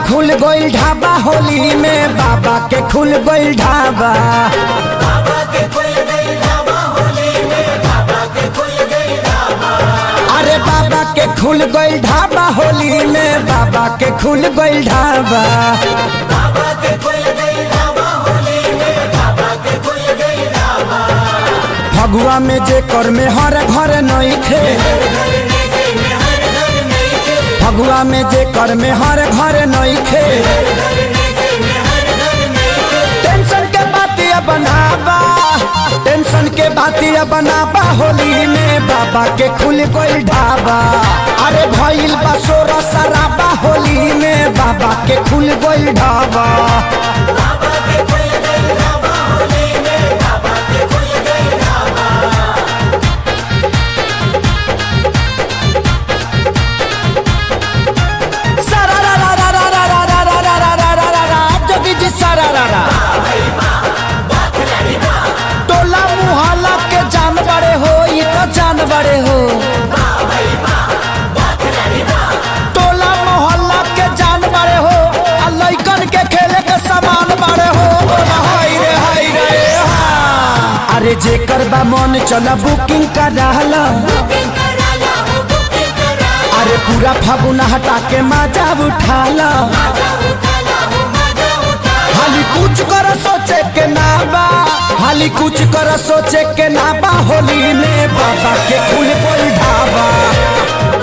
खुल गइल ढाबा होली में बाबा के खुल गइल ढाबा अरे बाबा के खुल गइल ढाबा होली में बाबा के खुल गइल ढाबा फगुआ में जे कर में हर घर नहीं खे फगुआ में जे कर में हर घर नहीं खे टेंशन के बातिया बनाबा टेंशन के बातिया बनाबा होली में बाबा के खुल गइल ढाबा अरे भइल बा सोरा सराबा होली में बाबा के खुल गइल ढाबा सारा रा रा रा रा रा रा रा रा रा रा रा रा रा जोगी जी सारा रा रा टोला मुहल्ला के जान बड़े हो ये तो जान बड़े हो टोला मोहल्ला के जान बड़े हो आ लइकन के खेले के सामान बड़े हो बोला हाय रे हाय रे हाँ। अरे जेकर बा मन चला बुकिंग कर रहला अरे पूरा फागुन हटा के मजा उठाला हाली कुछ कर सोचे के ना बा हाली कुछ कर सोचे के ना बा होली में बाबा के खुल कोई ढाबा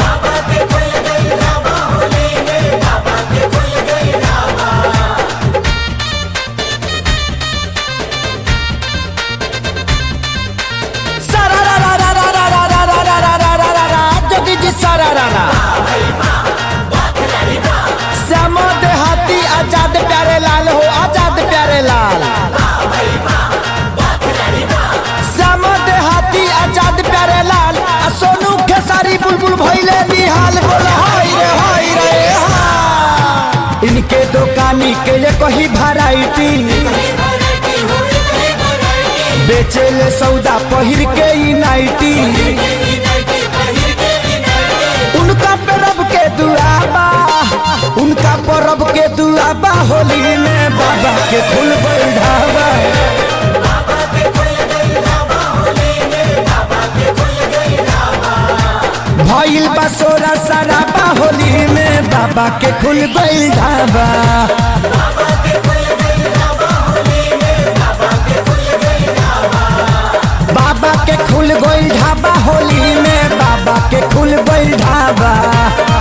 सारा रा रा रा रा रा रा रा रा रा रा रा रा रा जोगी जी सारा रा रा श्याम देहाती आजाद प्यारे लाल हो आजाद प्यारे लाल श्याम देहाती आजाद प्यारे लाल आ सोनू खेसारी बुलबुल भैले निहाल बोला हाय रे हाय रे हाँ। इनके दुकानी के ये कही वैरायटी बेचेले सौदा पहिर के ई नाइटी उनका परब के दुआबा उनका परब के दुआबा होली में बाबा के खुल गइल ढाबा भइल बा सोरा सराबा होली में बाबा के खुल गइल ढाबा बाबा के खुल गइल ढाबा होली में बाबा के खुल गइल ढाबा